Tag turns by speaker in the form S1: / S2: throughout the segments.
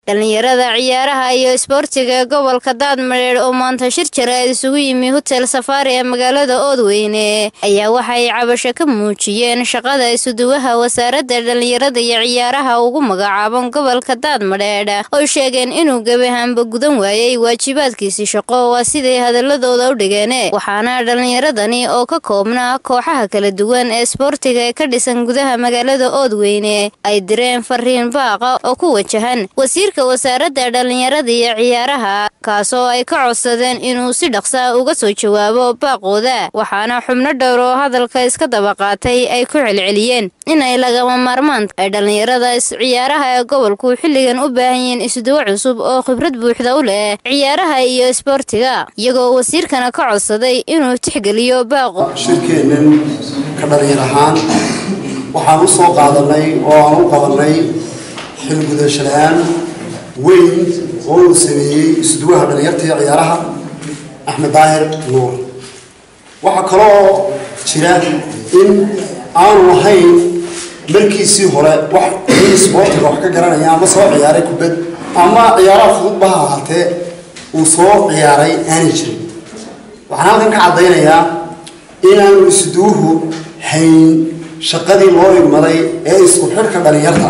S1: dhalinyarada ciyaaraha iyo isboortiga ee gobolka daadmareer oo maanta shir jaraa'id isugu yimi hotel safaari ee magaalada oodweyne ayaa waxay cabasho ka muujiyeen shaqada isuduwaha wasaaradda dhalinyarada iyo ciyaaraha ugu magacaaban gobolka daadmadheedh oo sheegeen inuu gebi ahaanba gudan waayey waajibaadkiisii shaqo waa siday hadaladooda u dhigeen waxaana dhalinyaradani oo ka koobnaa kooxaha kala duwan ee isboortiga ee ka dhisan gudaha magaalada oodweyne ay direen fariin baaqa oo ku wajahan wasaaradda dhalinyarada iyo ciyaaraha kaasoo ay ka codsadeen inuu si dhaqsa uga soo jawaabo baaqooda waxaana xubno dhowr oo hadalka iska daba qaatay ay ku celceliyeen inay lagama maarmaan ay dhalinyarada ciyaaraha ee gobolku xilligan u baahan yihiin isuduwo cusub oo khibrad buuxda u leh ciyaaraha iyo isboortiga iyagoo wasiirkana ka codsaday inuu tixgeliyo baaqo
S2: shirkeennan ka dhalinyar ahaan waxaan u soo qaadanay oo aan u qabanay xilgudasho la-aan weyn oo uu sameeyey isduwaha dhalinyarta iyo ciyaaraha axmed daahir nuur waxaa kaloo jira in aanu ahayn markiisii hore wax in isboortiga wax ka garanaya ama soo ciyaaray kubad ama ciyaaraha fududba ha ahaatee uu soo ciyaaray aanay jirin waxaan halkan ka caddaynayaa inaanu isduwuhu hayn shaqadii loo igmaday ee isku xidhka dhalinyarta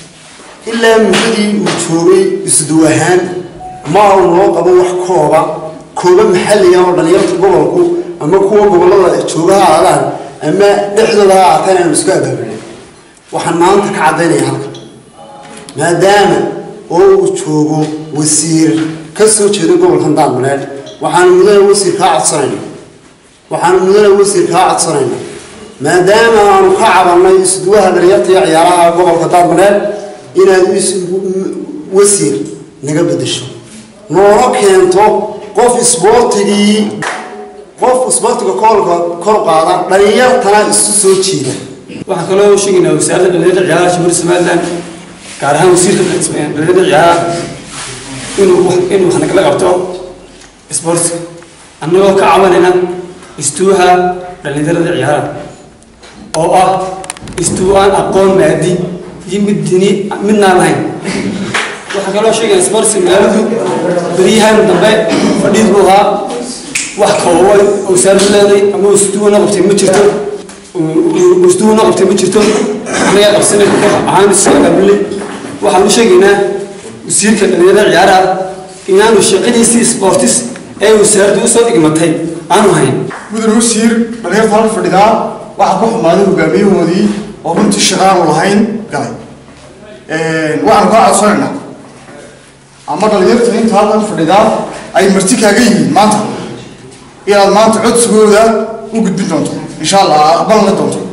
S2: ilaa muddadii uu joogay isduw ahaan ma uu noo qabo wax kooba kooba maxalliga oo dhalinyarta gobolku ama kuwa gobollada jooga ha aadaan ama dhexdooda ha aataan aanu isku abaabulin waxaan maanta ka caddaynaya halka maadaama oo uu joogo wasiir ka soo jeeda gobolkan daadmaleed waxaanu mudane wasiir kaa codsanayna waxaanu mudane wasiir kaa codsanayna maadaama aanu ka cabannay isduwaha dhalinyarta iyo ciyaaraha gobolka daadmaleed inaad wasiir naga bedesho noola keento qof isboortigii qof isboortiga koolka kor qaada dhalinyartana isu soo jiida
S3: waxaan kaloo sheegaynaa wasaaradda dhalinyarada ciyaaraha jamhuuriyadda somaliland gaar ahaan wasiirka dhalinyarada ciyaaraha inuu inuu wax nagala qabto isboortiga annagoo ka cabanayna istuuha dhalinyarada ciyaaraha oo ah istuu aan aqoon maadi iyo mid dini midnaan lahayn waxaa kaloo sheegaya sportsi magaaladu beryahan dambe fadhiid buu ahaa wax kooban oo saardu leeday ama usduwana qabtay ma jirto usduwana qabtay ma jirto anagaa qabsanay koox ahaan isagaabule waxaan u sheegaynaa wasiirka dhalinyarada ciyaaraha inaanu shaqadiisii sportis ee wasaaraddu usoo dhigmatay aanu hayn
S4: mudan wasiir dhalinyarta halka fadhidaa waxaa ku xumaaday hogaamiyahoodii oo runtii shaqaanu lahayn galay waxaanu kaa codsanaynaa ama dhalinyarta inta halkan fadhidaa ay marti kaaga yihiin maanta inaad maanta codsigooda u gudbin doonto insha allah aqbalan la doonto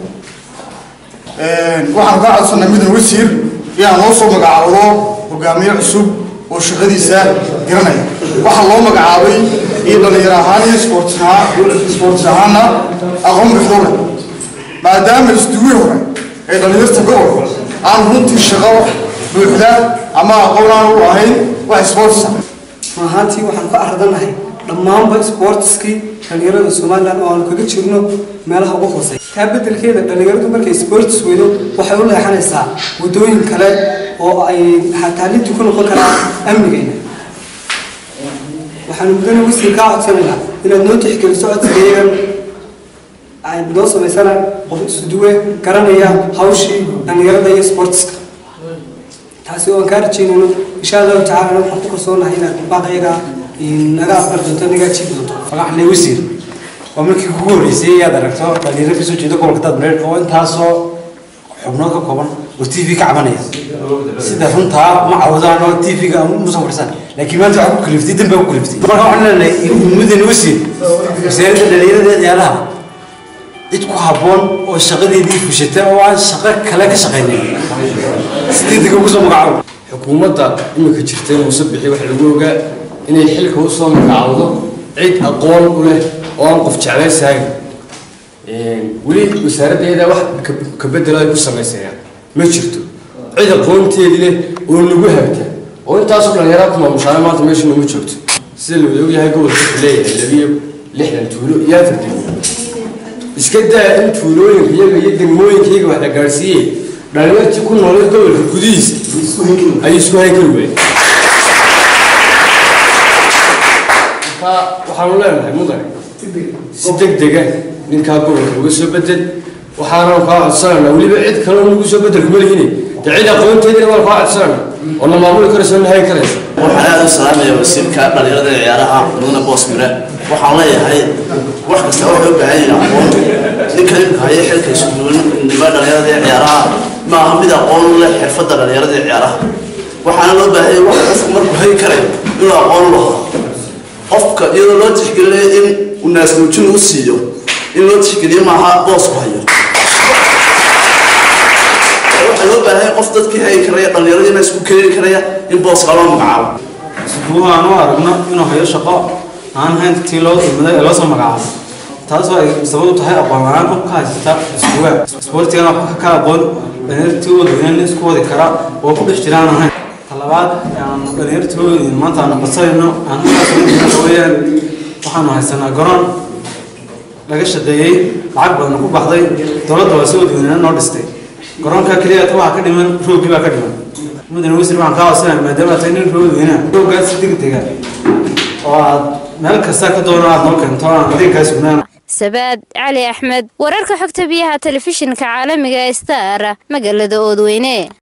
S4: waxaanu kaa codsanaa mudan wasiir inaad noo soo magacaabdo hogaamiye cusub oo shaqadiisa garanaya waxaa loo magacaabay iyo dhalinyar ahaan iyo sportis ahaanna aqoon buxdowle maadaama isduwii hore ee dhalinyarta gobolka aan runtii shaqo buuxda ama aqoon aan u ahayn wax sportisa
S5: ahaantii waxaan ka ardanahay dhammaanba sportiskii dhalinyarada somalilan oo aanu kaga jirno meelaha ugu hoosey taa bedelkeeda dhalinyaradu markay sportis weydo waxay u leexanaysaa waddooyin kale oo ay taalidii ku noqon karaa amnigayna waxaanu mudane wasiir kaa codsanaynaa inaad noo tixgeliso codsigayagan ay noo samaysana qof isuduwe garanaya hawshii dhalinyarada iyo sportiska taasi oo aan kaa rajeynayno insha allahu tacala waxaan ku kalsoonahay inaad baaqayaga naga aqbal doonto naga jiibi doonto
S6: magaxle wasiir waa markii kugu horreysay ayaad aragto dhalinyaro kasoo jeeda gobolka daadmareer oo intaasoo xubnood ka kooban oo t v ka cabanaya sida runtaa ma cawdaan oo t v-ga musan fadhisan laakiin maanta waxaa ku kaliftay dan baa ku kaliftay marka waxaan leenahay mudan wasiir wasaaradda dhalinyarada ciyaaraha cid ku habboon oo shaqadeedii fushata oo aan shaqo kale ka shaqaynin sideediga ugu soo magacaabo
S7: xukuumadda iminka jirtay muuse bixi waxa lagu ogaa inay xilka u soo magacaawdo cid aqoon u leh oo aan qof jeclaysahayn weli wasaaraddeeda wax ka bedelo ay ku samaysayaan ma jirto cid aqoonteedii leh oo nagu habta oo intaasoo dhalinyarada ku maamushaana maanta meesha nooma joogto sida la wada ogyahay gobolka wuxuu leeyahay labiyo lixdan tuulo iyo afar degmo iska daa in tuulooyinka iyaga iyo degmooyinka iyaga wax la gaadhsiiyey dhalinyartii ku noolay gobolka gudihiisa ayay isku hayn kari waayeen marka waxaanu leenahay mudane si deg dega ninkaa gobolka uga soo bedel waxaana kaa codsanayna weliba cid kaloo nagu soo bedel kuma lihine dee cid aqoonteedina waan kaa codsanayna oo na maamuli karayso na hayn karayso
S8: waxaan aada u salaamaya wasiirka dhalinyarada ee ciyaaraha mudane boos mire waxaan leeyahay wax kasta waxay u baahan yihiin aqoon ninka imka haya xilka iskuduwanima dhalinyarada ee ciyaaraha ma aha mid aqoon u leh xirfadda dhalinyarada ee ciyaaraha waxaana loo baahan yahay wax qofku markuu hayn karayo inuu aqoon u lahaa qofka iyadoo loo tixgelinayo in uu naasnuujin u siiyo in loo tixgeliyo maaha boosku hayo waxaa loo baahan yahay qof dadkii hayi karaya dhallinyaradiina isku keeni karaya in booska loo magacaabo
S6: iskuduwaha aan u aragno inuu hayo shaqo aan hayn tii loo dulmaday ee loo soo magacaabo taasoo ay sabab u tahay aqoon la-aan qof ka haysata iskuduwaha isboortigana wax ka aqoon dhalinyartii wadweyne isku wadi kara oo ku dhex jiraan ahayn talabaad aan dhalinyartii maanta aanu codsanayno aan weyaan waxaanu haysanaa garoon laga shadeeyey lacag badan ku baxday dowladda waa si wadweynena noo dhistay garoonka keliya waxaa ka dhiman roogii baa ka dhiman mudane wasiir waxaan kaa codsanaya maadaama tahay nin roogweyna roogaas si degdega oo aad meel kasta ka doono aad noo keento aan adeegkaa sugnaan
S1: sabaad cali axmed wararka xogta biyaha telefishinka caalamiga star magaalada oodweyne